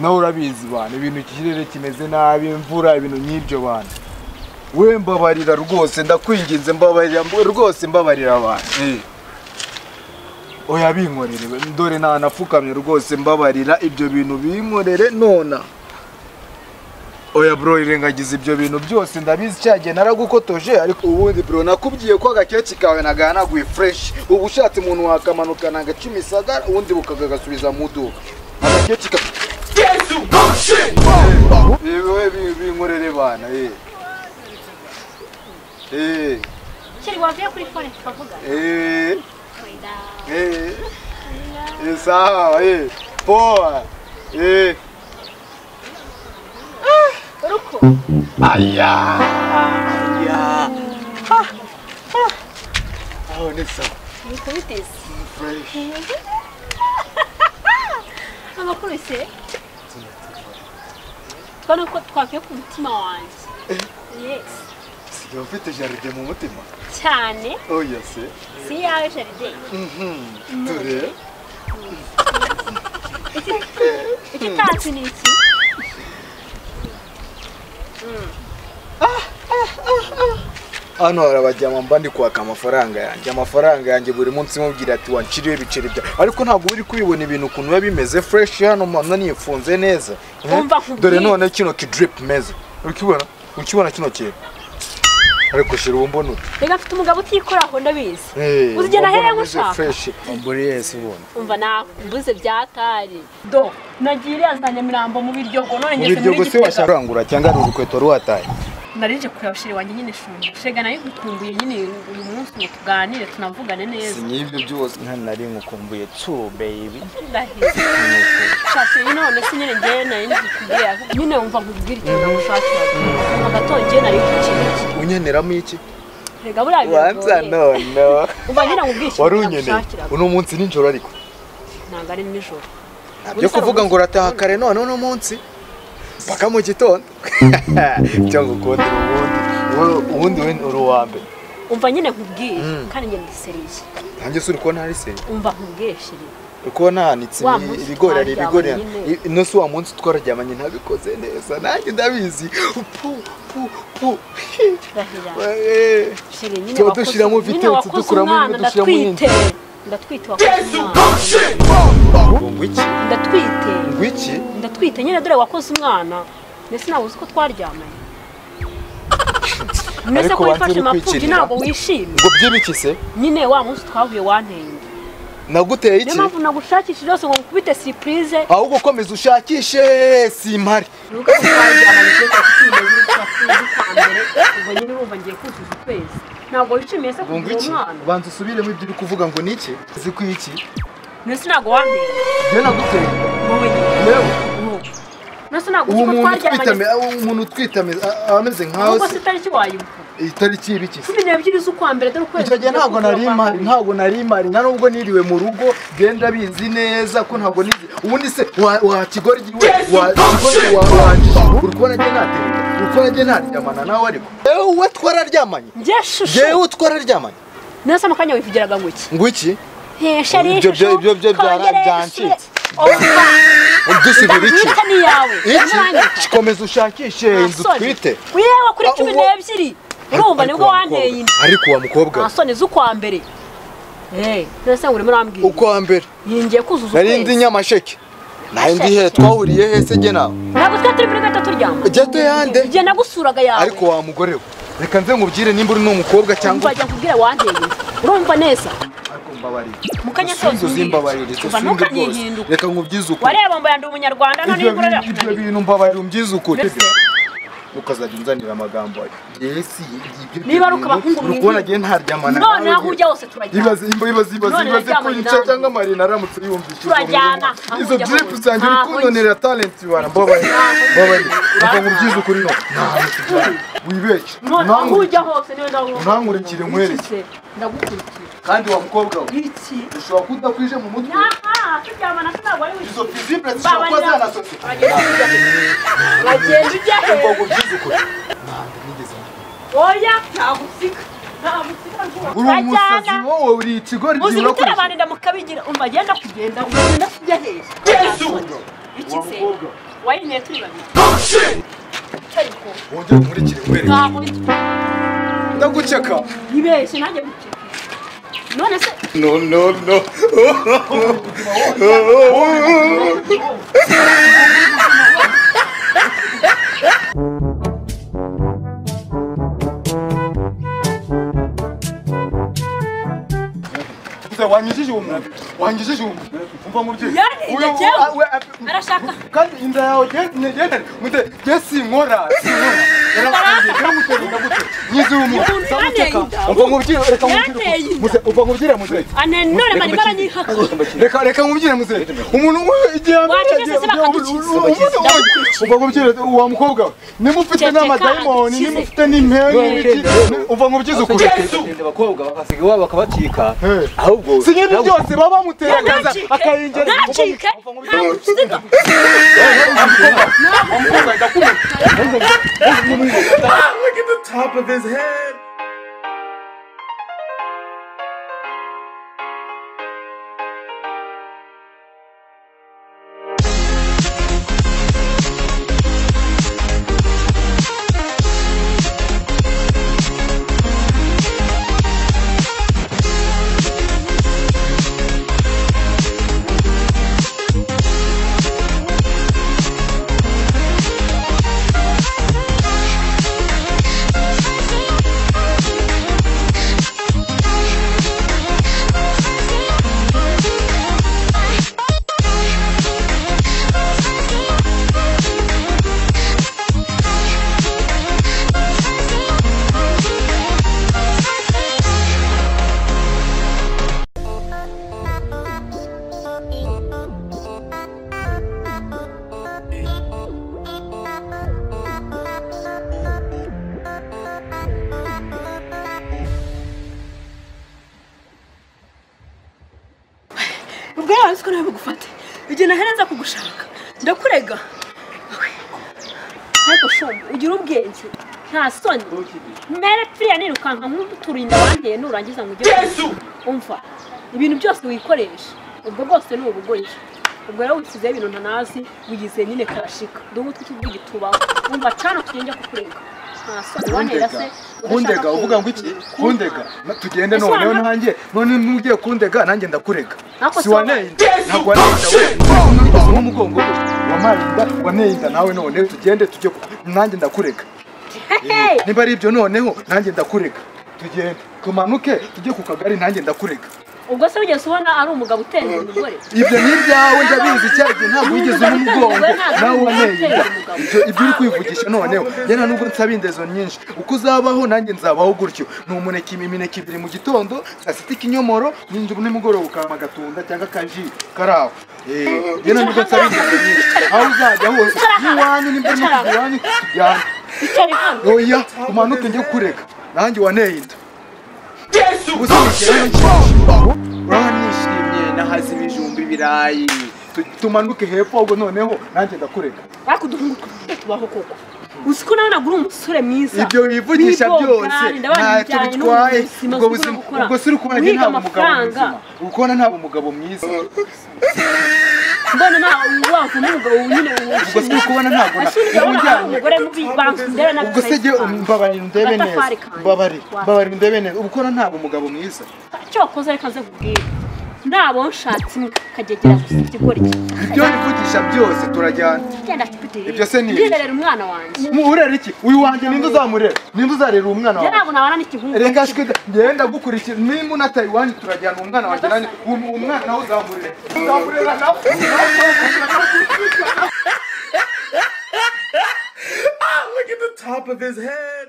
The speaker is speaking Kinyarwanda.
nawe urabizi bantu ibintu ikirere kimeze nabi imvura ibintu nk'ibyo bantu we mbabarira rwose ndakwinginze mbabarira mb- rwose mbabarira abantu eh. oya binkorere we, dore nanapfukamye rwose mbabarira ibyo bintu binkorere nona oya bro irengagiza ibyo bintu byose ndabizi cyagiye naragukotoje ariko ubundi bro nakubwiye ko agakeci kawe nagahanaguye fresh ubu ushatse umuntu wakamanukana agacuma isagara ubundi bukagasubiza mu duka agakeci ka yewe binkorere bana eh eh Sheri wavuye kuri forex ukavuga eh wenda eh eh sawa eh poa eh ruko aya aya oh ni so nikubiteze fresh amakuru se mbona ko twakwiye ku mutima wanjye yes sigaye ufite jaride mu mutima cyane oh yes eh. si iyawe jaride mhm dore iki tatsi ni iki hano harabajyama mba ndi kwaka amafaranga yanjye amafaranga yanjye buri munsi mubwira ati wanciriwe ibiceri bya ariko ntabwo uri kubibona ibintu ukuntu biba bimeze fresh hano mba nifunze neza Eh? Umva nkubwire. dore none kino kidrip meza ukibona ukibona kino kintu ariko shira ubumbonure reka mfite umugabo utikoraho ndabizi Eh, uzigenda uba ahereye mbona meze ngushaka fresh mburi yesi ubundi umva nakumbuze byatari do nagiye iriya za nyamirambo mu biryogo none mu ngeze muri biryogo se gitega washarangura cyangwa ari urukweto ruwataye narije kureba sheri wanjye nyine shunga shega nayo gutunguye nyine uyu munsi ngo tuganire tunavugane neza n'ibyo byose nari nkukumbuye tsu baby ndahiye shashe nyine none se nyine ngewe nari nzi kubwira nyine wumva nkubwira ikintu nagushakira mu gatondo ngewe nari kukintu iki unyeneramo iki rega buriya wanza biragoye nono umva nyine nkubwira ikintu wari unyeneye nagushakira uno munsi nijoro ariko ntabwo ari nijoro byo kuvuga ngo urataha kare none uno munsi paka mu gitondo cyangwa ukundi ubundi wowe- ubundi we uri uwa mbere umva nyine nkubwire Mm. kandi njye ndiseriye nanjye si uri kubona hari se umva nkubwire sheri uri kubona hanitse Wa ibi- munsi ibigori hari ibigori twaryamanye i- ino si wa munsi twararyamanye ntabikoze neza nanjye ndabizi pu pu pu turahira Eh, sheri nyine Tuba wakoze- dushyiramo nyine vitetse, wakoze dukuramo umwana, imwe, dushyiramo indi. ndatwite ndatwite wakoze umwana ngo ngwiki ndatwite ngwiki ndatwite nyine dore wakoze umwana mbese ntabwo uzi ko twaryamanye mbese Ariko ko wifashe wanze uri mapfubyi kwikinira? ntabwo wishimye ngo byibiki se nyine wa munsi twahuye wanteye inda naguteye niyo iki mpamvu nagushakishije yose ngo nkubite siripurize ahubwo komeza ushakishe simpari nuko ko twaryamanye igihe cyose cy'ingenzi n'icyo wakunze kwa mbere ubwo nyine urumva ngiye kuzuza ukwezi ntabwo wishimiye se ngo kugira ngwiki umwana banza usubiremo ibyo uri kuvuga ngo ni iki uzi ko iki mbese ntabwo wanteye njye naguteye wowe nyine yewe nuko mbese ntabwo uwo uzi ko muntu utwitame aho umuntu twaryamanye utwitame a- a- ameze nkawe nuko se se itariki wayibuka itariki y'ibiki se cumi n'ebyiri z'ukwa mbere dore ukwezi icyo gihe kugiye ntabwo nari kuzura kwa imari mbere. ntabwo nari imari nta nubwo niriwe mu rugo genda bizi neza ko ntabwo nizi ubundi se wa wa kigori we wa kigori wa wanjye uri kubona njye ntatereka uri kubona njye ntaryamana nawe ariko yewe twararyamanye njye shushu yewe twararyamanye nasa mu kanya wivugiraga ngo iki ngwiki Ibyo ibyo byo- ibyo byo byara- byancitse. dusubira iki ndabwita ni yawe iki komeza ushakishe inzu twite yewe kuri Ah, cumi uwo- n'ebyiri urumva Ariko nibwo wa wanteye mukobwa- inda ariko uwa mukobwa nta soni z'ukwa mbere Eh, nasa ngo urimo urambwira uko wa mbere yingiye kuzuza nari ndi ukwezi nyamasheke nari ndi he twahuriye he se jye nawe ntabwo twe turi muri gata turyama jyeto yande igihe nagusuraga yawe ariko wa mugore we reka nze nkubwire nimba uri n'umukobwa cyangwa wajya nkubwira wanteye inda urumva neza ariko mbabarire mu kanya usunze kose uzimbabarire Umva, usunze rwose ntukanyihinduke. reka nkubyize ukuri wareba mba yandi umunyarwanda none Ibyo ibura bintu- ibyo bintu mbabarire umbyize ukuri mbese ukazajya unzanira amagambo ayo yesi ibyo Niba ari bintu ukabahungu uri kubona mwiza. agiye ntaryamana none aho njye. ujya hose turajyana ibaze imba- ibaze ibaze None ibaze ko naryamanye yica nawe. cyangwa marina aramutse yumvise izo Turajyana, nkuru. aho izo ujya drip hose. zanjye uri Ntaho kunonera talent bara mbabarire mbabarire reka nkubyize ukuri no wibeshye none aho Ntankure- ujya hose niwe ndabona ntankurikire nkwereke ndagukurikira kandi wa mukobwa we iki ushobora kudakwije mu mutwe aha turyamana ntabwo ari izo wiki fizibure zishobora kuba babarira zanasose ngo uragenda ujya he nkubyize ukuri ntabwo nigeze mbona. oya ntabusika ntabusika rwose uri umusazi urajyana wowe uri ikigori uzi gihe gutera urakoze abantu inda mukabigira umva agenda kugenda ugenda ujya he iki se wayinyoye turi babiri cyari ko wongere nkurikire umwereke ntakurikira ndaguceka yibeshye nanjye guceka none se No, no, no. wanyishishe uwo muntu wanyishishe uwo muntu umva mubyeyi Yani, Uyu- njye ah, we- ah, arashaka kandi inda yawe yegerane mute je sinkora sinkora yarafungiye ndamuterinda gute nyizi umuntu Umuntu ndamuceka yanteye inda. umva nkubwire reka nkubwire Yanteye inda. mute umva nkubwire mute ane none bari baranyihaka reka reka nkubwire muse umuntu we igihe Wacecetse bakadukiza. Ndagukurikira. umva nkubwire wa mukobwa we nimufite Ceceka, n'amadayimoni dukize. nimufite n'imperi n'ibiki, umva nkubwize ukuri abakobwa bagasiga iwabo bakabacika Eh. ahubwo si nk'ibyo byose baba bamutera akaza ntacike akayinjira ntacike ntagusiga ubwo yawe uziko nawe bugufate igihe nahereza kugushaka ndakurega ariko shombo ugira ubwenge nta soni mere piriya nirukanka nk'uturinda wanteye nurangiza ngo ujye umva ibintu byose wikoresha ubwo bwose ni ubugoyi ubwo rero wishyizeho ibintu ntanazi wigize nyine karashika duhe utwi tubwigitubaho umva cana tugende kukurega nta soni wantera se kundega uvuga ngo iki kundega Na- tugende Ese noneho wana- nanjye none nugiye kundega nanjye ndakurega Ntako si se waneye inda wabaye. ntabwo waneye inda we ntukoze nk'umugongo we wamaye inda waneye inda nawe none tugende tujye ku- nanjye ndakurega hehe niba ari ibyo noneho nanjye ndakurega tugende tumanuke tujye ku kagari nanjye ndakurega ubwo se wigeze ubona ari umugabo utendera umugore ibyo ni ibyawe ndabizi cya gihe ntabwo wigeze uba umugongo nawe waneye inda ibyo ibyo uri kwivugisha noneho njye nta nubwo nsaba indezo nyinshi uko uzabaho nanjye nzabaho gutyo ni umuneke imineke ibiri mu gitondo saa sita ikinyomoro n'injye nimugoroba ukama agatunda cyangwa akaji karaho Eh, njye nta nubwo nsaba indezo nyinshi aho uzajya hose n'iwanyu nimba urimo kujya iwanyu tujyane bicaye hano oya umanuke njye kureka nanjye waneye inda gusa uranishimye nahaze ibijumba ibirayi tumanuke hepfo ahubwo noneho nanjye ndakureka bakuduhungu tubaho koko uzi ko nawe nagura umusore mwiza ibyo wivugisha Wibogana, byose ndabanje ntacyo bijyanye bitwaye n'ubuzima ubwo si buzima bwo gukora. ubwo si uri kubona njye Guhiga ntabwo umugabo amafaranga. muzima uri kubona ntabwo umugabo mwiza mbona nawe wavuna umugabo nyine ubwo si uri kubona ntabwo na- ashuri uba urabona ujyanye umugore mubi bankundera nabi ubwo se jye mbabarira undebe neza Agatafari kanjye. mbabarira Wa- mbabarira undebe neza uba ukora ntabwo umugabo mwiza icyo wakoze reka nze kubwira nabo nshatse kagegera gusa ikigori ibyo wivugisha byose turajyana genda kipitiri Ibyo se ni ibiki? ndirerera umwana wanjye Mu- urera iki uyu wanjye ninde uzamurera ninde uzarera uwo mwana njye wawe ntabwo nabana n'ikihungu reka shwe ngenda gukurikira nimba unataye iwanyu turajyana umwana wanjye nanjye uwo uwo mwana nawe uzamurere uzamurera nawe look at the top of his head